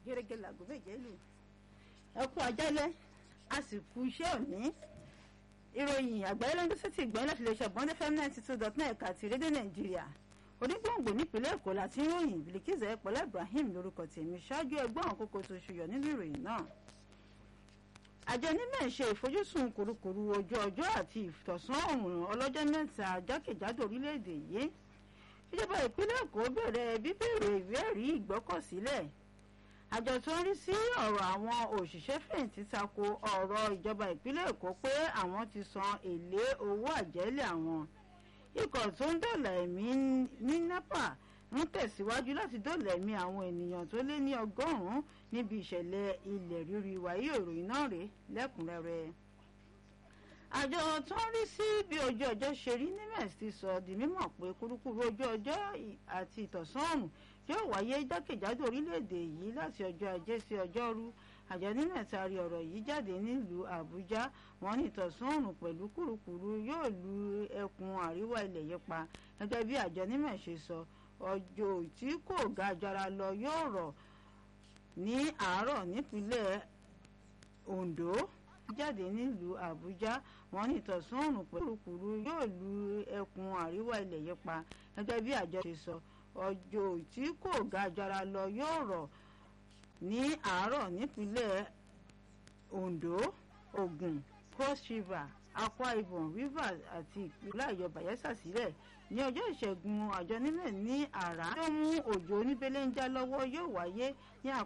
gẹ́gẹ́ làgọ́ méje lù ẹ kú ajálẹ̀ àsìkò iṣẹ́ òní ìròyìn àgbáyé ló ń gbèsè tí ìgbọ́n láti lè ṣe bọ́ndé fm ninety two dot net àti rédíò nàìjíríà onígbòǹgbò nípínlẹ̀ èkó láti ń ròyìn bilikiza ẹ̀pọ̀lá ibrahim lórúkọ tèmi ṣáájú ẹgbọ́n àwọn kókó tó ṣùyọ̀ nínú ìròyìn náà àjọ onímọ̀ ṣe ìfojúsùn kùrukùru ojú ọjọ́ àti ìtọ̀sán òòrùn ọlọ́jọ́ mẹ́ta jákèjádò orílẹ̀-èdè yìí ìjọba ìpínlẹ̀ èkó bẹ̀rẹ̀ bíbèrè ìwé ẹ̀rí ìgbọ́kọ̀sílẹ̀ àjọ tó ń rí sí ọ̀rọ̀ àwọn òṣìṣẹ́ fẹ̀yìntì tako ọ̀rọ̀ ìjọba ìpínlẹ̀ èkó pé àwọn ti san èlé owó àjẹ́lẹ̀ àwọn ikọ̀ tó ń dọ̀là ẹ̀mí ní nepa ń tẹ̀síwájú láti dọ̀là ẹ̀mí àwọn ènìyàn tó lé ní ọgọ́rùn-ún níbi ìṣẹ̀lẹ̀ ilẹ̀ rírì wáyé ìròyìn náà rèé lẹ́kùnrẹ́rẹ́ àjọ tó ń rí sí bí ojú ọjọ́ ṣe rí nimes ti sọ di mímọ̀ pé kúrúkúrú ojú ọjọ́ àti ìtọ̀sán ọ̀run yóò wáyé jákèjádò orílẹ̀-èdè yìí láti ọjọ́ ajé sí ọjọ́rú àjọ nimes taari ọ̀rọ̀ yìí jáde nílùú àbújá wọn ní ìtọ̀sán ọ̀run pẹ̀lú kúrúkúrú yóò lu ẹkùn àríwá ilẹ̀ yìí pa gẹ́gẹ́ bí àjọ nimes ṣe sọ ọjọ́ tí kò ga jara lọ yóò rọ̀ ní àárọ̀ nípínlẹ̀ ondo jáde nílùú àbújá wọn ní ìtọ̀sán ọ̀run pẹ̀lú kúrú yóò lu ẹkùn àríwá ilẹ̀ yìí pa gẹ́gẹ́ bí àjọ ṣe sọ ọjọ́ tí kò ga jara lọ yóò rọ̀ ní àárọ̀ nípínlẹ̀ ondo ogun cross river akwa ibom rivers àti ìpínlẹ̀ ayọ̀ bayelsa sílẹ̀ ní ọjọ́ ìṣẹ́gun àjọ nílẹ̀ ní àrà tó mú òjò oníbélé ń já lọ́wọ́ yóò wáyé ní